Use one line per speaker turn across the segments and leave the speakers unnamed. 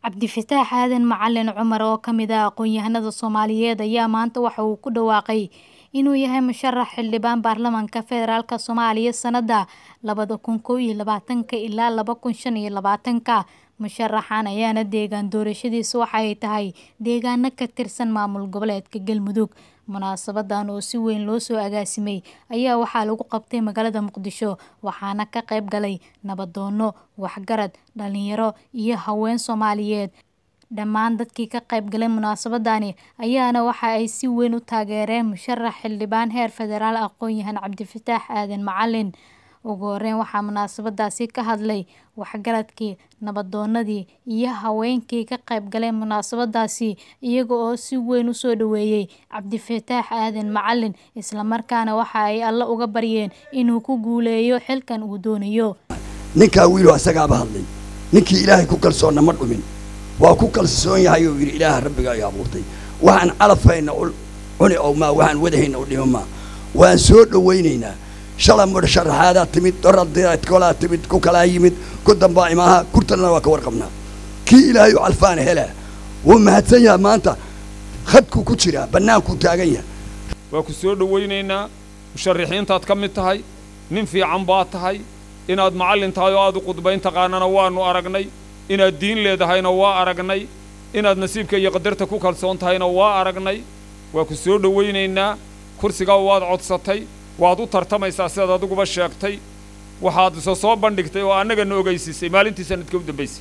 Cabdifataax Aadan Macalin Cumar oo ka mid ah aqoon-yahanada Soomaaliyeed ayaa maanta waxa uu ku dhawaaqay inuu yahay musharax xildhibaan baarlamaanka federaalk Soomaaliya sanada labada kun kow iyo labaatanka ilaa laba kun shan iyo labaatanka musharaxan ayaana deegaan doorashadiisa waxa ay tahay deegaano ka tirsan maamul goboleedka Galmudug munaasabadan oo si weyn loo soo agaasimay ayaa waxaa lagu qabtay magaalada Muqdisho waxaana ka qayb galay nabadoono waxgarad dhalinyaro iyo haween Soomaaliyeed dhammaan dadkii ka qayb galay munaasabadani ayaana waxa ay si weyn u taageereen musharax xildhibaan heer federaal aqoon-yahan Cabdifataax Aadan Macalin ugu horeyn waxaa munaasabadaasi ka hadlay waxgaradkii nabadoonadii iyo haweenkii ka qayb galay munaasabadaasi iyaga oo si weyn u soo dhaweeyay Cabdifataax Aadan Macalin isla markaana waxa ay alle uga baryeen inuu ku guuleeyo xilkan uu doonayo
ninkaa wiilu asagaaba hadlay ninkii ilaahay ku kalsoonna ma dhumin waa ku kalsoon yahay oo yidhi ilaaha rabbiga ay abuurtay waxaan calafhayna cuni oo maa waxaan wadahayna u dhimo maa waan soo dhawaynaynaa shala mudh sharaxaadaa timid doradkolaa timid ku kalaa yimid ku dambaa imaaha kurtanna waa ka warqabnaa kii ilaahay u calfaana helaa wuu mahadsan yaha maanta khadkuu ku jiraa bannaankuu taagan yahay
waa ku soo dhawaynaynaa musharaxiintaad ka mid tahay nin fiican baa tahay inaad macallin tahay oo aad u qudbayn taqaanana waannu aragnay inaad diin leedahayna waa aragnay inaad nasiibka iyo qadarta ku kalsoon tahayna waa aragnay waa ku soo dhawaynaynaa kursigaa waad codsatay waad u tartamaysaa sidaad adiguba sheegtay waxaad isa soo bandhigtay oo annagana ogaysiisay maalintii sanadkii u dambaysay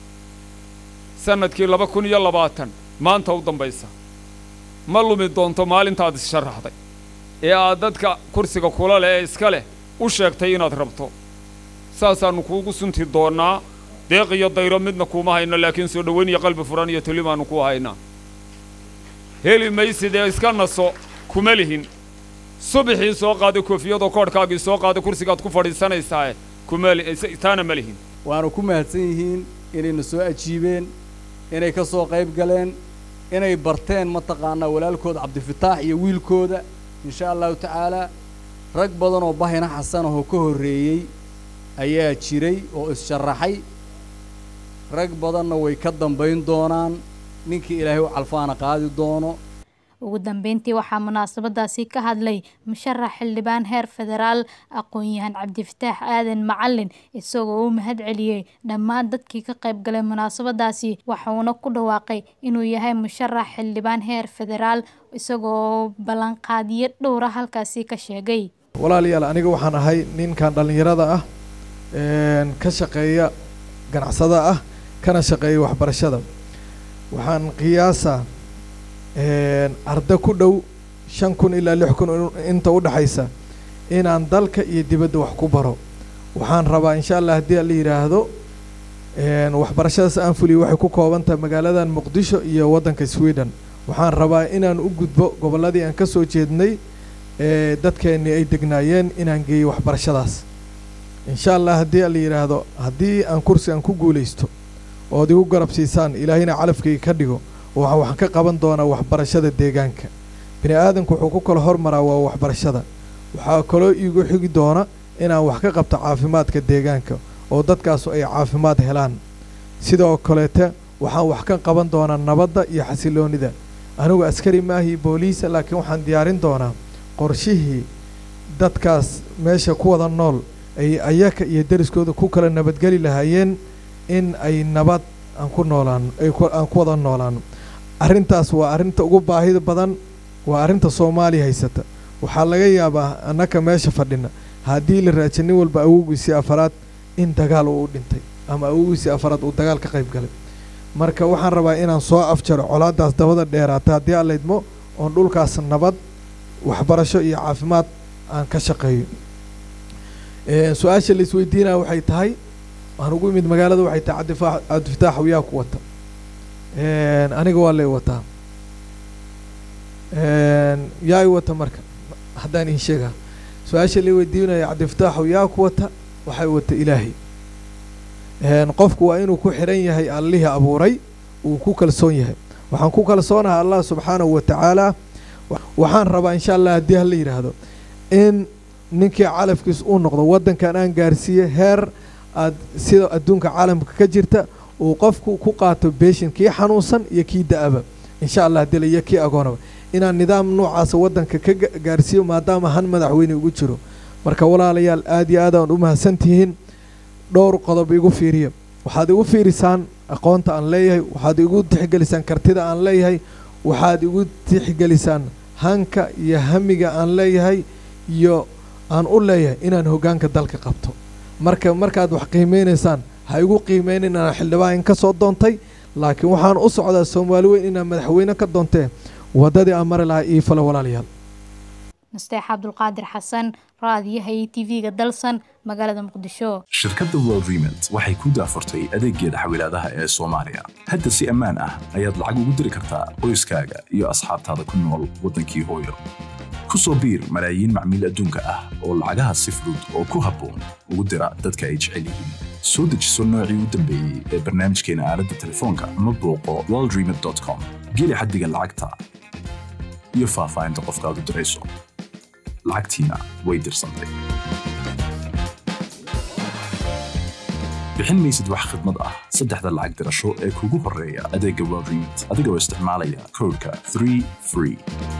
sanadkii laba kun iyo labaatan maanta u dambaysa ma lumi doonto maalintaad issharaxday ee aad dadka kursiga kula leh ee iska leh u sheegtay inaad rabto saasaannu kuugu sunti doonnaa deeq iyo dayro midna kuuma hayno laakiin soo dhowayn iyo qalbi furan iyo telimaannu ku haynaa heli maysid ee iska naso kuma lihin subaxii soo qaaday koofiyadoo koodhkaagii soo qaaday kursigaad ku fadhiisanaysaa taana ma lihin
waanu ku mahadsan yihiin inayna soo ajiibeen inay ka soo qayb galeen inay barteen mataqaanaa walaalkooda cabdifataax iyo wiilkooda insha allahu tacaalaa rag badan oo bahina xasanahoo ka horreeyey ayaa jiray oo is-sharaxay rag badanna way ka dambayn doonaan ninkii ilaahay u calfaana qaadi doono
ugu dambeyntii waxaa munaasabadaasi ka hadlay musharax xildhibaan heer federaal aqoon-yahan cabdifataax aadan macalin isagoo u mahad celiyey dhammaan dadkii ka qayb galay munaasabadaasi waxuuna ku dhawaaqay inuu yahay musharax xildhibaan heer federaal isagoo ballanqaadiyo dhowra halkaasi ka sheegay
walaalayaal aniga waxaan ahay ninkan dhallinyarada ah ka shaqeeya ganacsada ah kana shaqeeya waxbarashada waxaan qiyaasaa arda ku dhow shan kun ilaa lix kun inta u dhexaysa inaan dalka iyo dibadda wax ku baro waxaan rabaa insha allah haddii la yidhaahdo waxbarashadaas aan fuliyo waxay ku kooban tahay magaaladan muqdisho iyo waddanka sweden waxaan rabaa inaan u gudbo gobolladii aan ka soo jeednay dadkeennii ay degnaayeen inaan geeyo waxbarashadaas insha allah haddii la yidhaahdo haddii aan kursigan ku guulaysto ood igu garab siisaan ilaahayna calafkayga ka dhigo waxaan ka qaban doonaa waxbarashada deegaanka bini aadanku wuxuu ku kala hormaraa waa waxbarashada waxaa kaloo iigu xigi doona inaan wax ka qabto caafimaadka deegaanka oo dadkaasu ay caafimaad helaan sidoo kaleete waxaan wax ka qaban doonaa nabadda iyo xasiloonida anigu askari maahii booliisa laakiin waxaan diyaarin doonaa qorshihii dadkaas meesha ku wada nool ay ayaka iyo deriskooda ku kala nabadgeli lahaayeen in ay nabad aan ku noolaan aan ku wada noolaano arrintaas waa arrinta ugu baahida badan waa arrinta soomaaliya haysata waxaa laga yaabaa annaka meesha fadhina haddii la raaja nin walba awowgiisii afaraad in dagaal uu dhintay ama awowgiisii afaraad uu dagaal ka qayb galay marka waxaan rabaa inaan soo afjaro colaadaas dabada dheeraata haddii aan laydmo oon dhulkaas nabad waxbarasho iyo caafimaad aan ka shaqeeyo su-aasha la isweydiinaya waxay tahay waan ugu imid magaalada waxay tahay cabdifa cabdifataax yaa ku wata aniga waa lay wataa yaa i wata marka haddaan iin sheegaa su-aasha la weydiinaya cabdifataaxu yaa ku wata waxay wata ilaahay qofku waa inuu ku xiran yahay allihii abuuray uu ku kalsoon yahay waxaan ku kalsoonahay allah subxaanahu wa tacaala waxaan rabaa insha allah haddii hala yidhaahdo in ninkii calafkiis uu noqdo waddankan aan gaarsiiye heer aad sida adduunka caalamka ka jirta uu qofku ku qaato beeshin kii xanuunsan iyo kii da-aba insha allah dila iyo kii agoonaba inaan nidaam noocaasa waddanka ka gaarsiiyo maadaama han madaxweyne ugu jiro marka walaalayaal aad iyo aad aan u mahadsantihiin dhowr qodob igu fiiriya waxaad igu fiirisaan aqoonta aan leeyahay waxaad igu tixgelisaan kartida aan leeyahay waxaad igu tixgelisaan hanka iyo hamiga aan leeyahay iyo aan u leeyahay inaan hoggaanka dalka qabto marka markaad wax qiimeynaysaan ha igu qiimeynin inaan xildhibaan ka soo doontay laakiin waxaan u socdaa soomaali weyn inaan madaxweyne ka doontee waddadii aan mari lahaa ii falo walaalayaal
nasteex cabdulqaadir xasan raadiyaha iyo tv-ga dalsan magaalada muqdisho
shirkadda world remit waxay ku daafurtay adeeggeeda xawilaadaha ee soomaaliya hadda si ammaan ah ayaad lacag ugu diri kartaa qoyskaaga iyo asxaabtaada ku nool waddankii hooyo ku soo biir malaayiin macmiil adduunka ah oo lacagaha si fudud oo ku habboon ugu dira dadka ay jecel yihiin soo dejiso noocii u dambeeyey ee barnaamijkeena aaladda telefoonka ama booqo worldremit com geli xaddiga lacagta iyo faahfaahinta qofkaad u dirayso lacagtiina way dirsantay bixin maysid wax khidmad ah saddexda lacag dirasho ee kugu horreeya adeegga world remit adigoo isticmaalaya koodhka 3 free